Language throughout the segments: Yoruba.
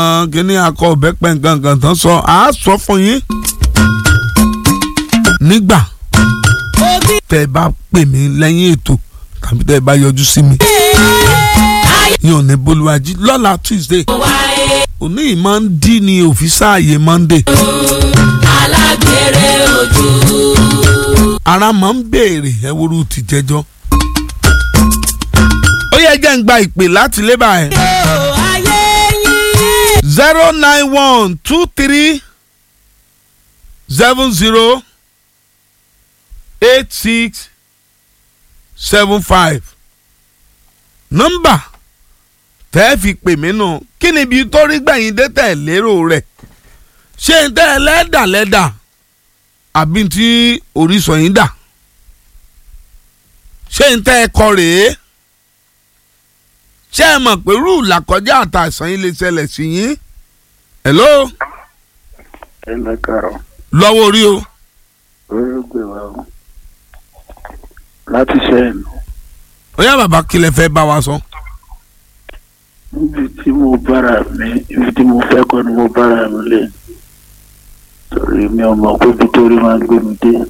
kíní akọ ọbẹ pẹ̀ǹkankan tán sọ àá sọ fún yín nígbà tẹ ẹ bá pè mí lẹ́yìn ètò tàbí tẹ ẹ bá yọjú sí mi yín ò ní bolúwájí lọ́la Tuesday òní yìí máa ń dí ní òfìsà ààyè Monday alágbèrè ojú. ara máa ń béèrè ẹwúrú ti jẹjọ́ ó yẹ jẹ́ ń gba ìpè láti lébà ẹ̀ ó ayé yín. zero nine one two three seven zero eight six seven five nọ́mbà tẹ́ ẹ fi pè mí nù kí ni ibi tó rí gbẹ̀yìn dé tẹ̀ lérò rẹ̀ ṣé n tẹ́ ẹ lẹ́dà lẹ́dà àbí tí orísun yín dà ṣé n tẹ́ ẹ kọ rèé ṣé ẹ mọ̀ pé rúù làkọjá àtàsán yín lè ṣẹlẹ̀ sí yín hello ẹ lọ kàrọ lọ́wọ́ orí o orí gbé wa o láti sẹ́yìn ọyá bàbá kí lẹ fẹ́ bá wa sọ. níbi tí mo bára mi ibi tí mo fẹ́ kọ́ ni mo bára mi lé torí mi ò mọ̀ pé ibi tó rí máa ń gbé mi dé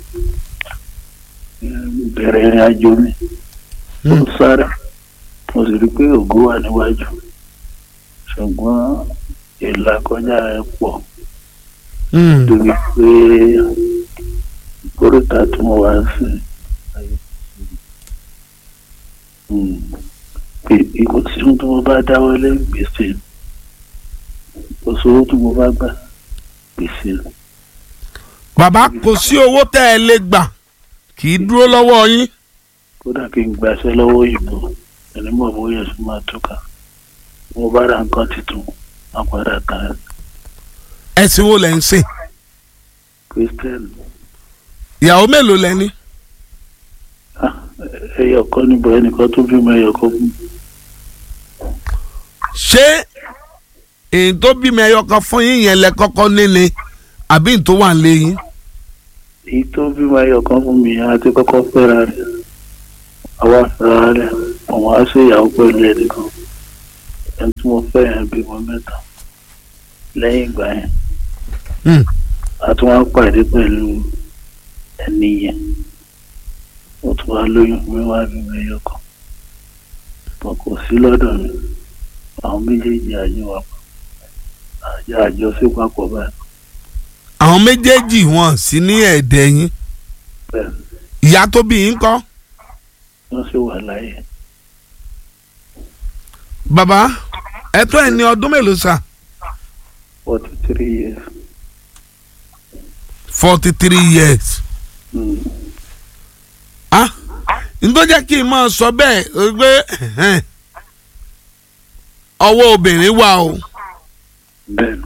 bẹ̀rẹ̀ ìrìn àjò mi mo sáré mo sì rí i pé ògo wà níwájú ṣùgbọ́n ìlà kọjá ẹ pọ̀ Hmm. torí pé kóríta tí mo wá sí pé ìkó tí ohun tí mo bá dáwọ́lé gbèsè kò sówó tí mo bá gbà gbèsè bàbá kò sí owó tẹ́ ẹ lè gbà kì í dúró lọ́wọ́ yín. kódà kí n gbàṣẹ lọ́wọ́ ìbò ẹni mọ̀ bóyá ẹ̀sùn máa túkà mo bá ra nǹkan tuntun máa padà tán ẹ̀sìn wo lẹ̀ ń sìn kristian ìyàwó mélòó lẹ ní. ẹyọ kan níbo ẹnìkan tó bímọ ẹyọ kan fún mi. ṣé èyí tó bímọ ẹyọ kan fún yín yẹn lẹ kọ́kọ́ níni àbí n tó wà lé yín. èyí tó bímọ ẹyọ kan fún mi àti kọ́kọ́ fẹ́ra rẹ̀ àwa fẹ́ra rẹ̀ àwọn á ṣe ìyàwó pẹ̀lú ẹnìkan ẹni tí mo fẹ́ yẹn bímọ mẹ́ta lẹ́yìn ìgbà yẹn Hmm. a tún wá pàdé pẹ̀lú ẹni yẹn mo tún wá lóyún mi wá bímọ ẹyọ kan wọn kò sí lọ́dọ̀ mi àwọn méjèèjì àjọ wa àjọ àjọṣe papọ̀ báyìí àwọn méjèèjì wọn sí ní ẹ̀ẹ́dẹ̀ yín bẹ́ẹ̀ ìyá tó bí yín kọ́. wọ́n sì wà láyé bàbá ẹ̀tọ́ ẹ̀ ní ọdún mélòó sà. forty three years. forty three years. Mm. ah nítorí jẹ́ kí n máa sọ bẹ́ẹ̀ ó pé ẹ̀hẹ́n, ọwọ́ obìnrin wà o bẹ́ẹ̀ni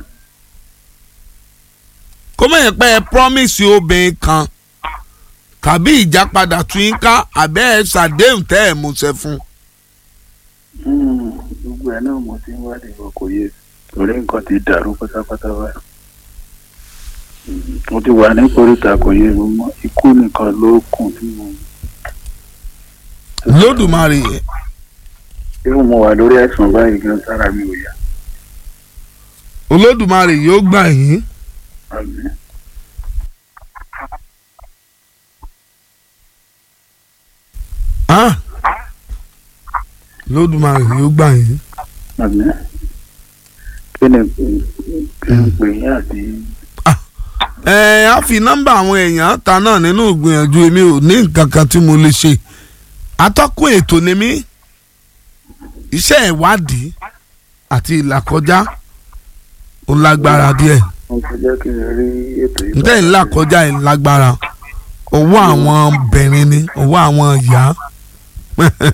kó mọ̀ yẹn pé ẹ promise obìnrin kan tàbí ìjápadà tún yín ká àbẹ́ ẹ ṣàdéhùn tẹ́ ẹ múṣẹ fún. Mm, gbogbo ẹ̀ náà mo ti ń wádìí bọ̀ kò yé torí nǹkan ti dàrú pátápátá báyìí Mm, mo ti wà ní koríta kò yé mi mọ́ ikú nìkan ló kùn tí mo lódùmarè irú mo wà lórí àìsàn báyìí gan sára mi ò yá olódùmarè yóò gbà yín. àmín ah lódùmarè yóò gbà yín. àmín kí ni kí n pè yín àti ẹ á fi nọ́mbà àwọn èèyàn ta náà nínú ìgbìyànjú èmi ò ní nǹkan kan tí mo lè ṣe atọ́kùn ètò ni mí iṣẹ́ ìwádìí àti ìlàkọjá ó lágbára díẹ̀ mo ti jẹ́ kí n rí ètò yìí ǹtẹ́ ìlàkọjá ẹ̀ lágbára owó àwọn obìnrin ni owó àwọn ìyá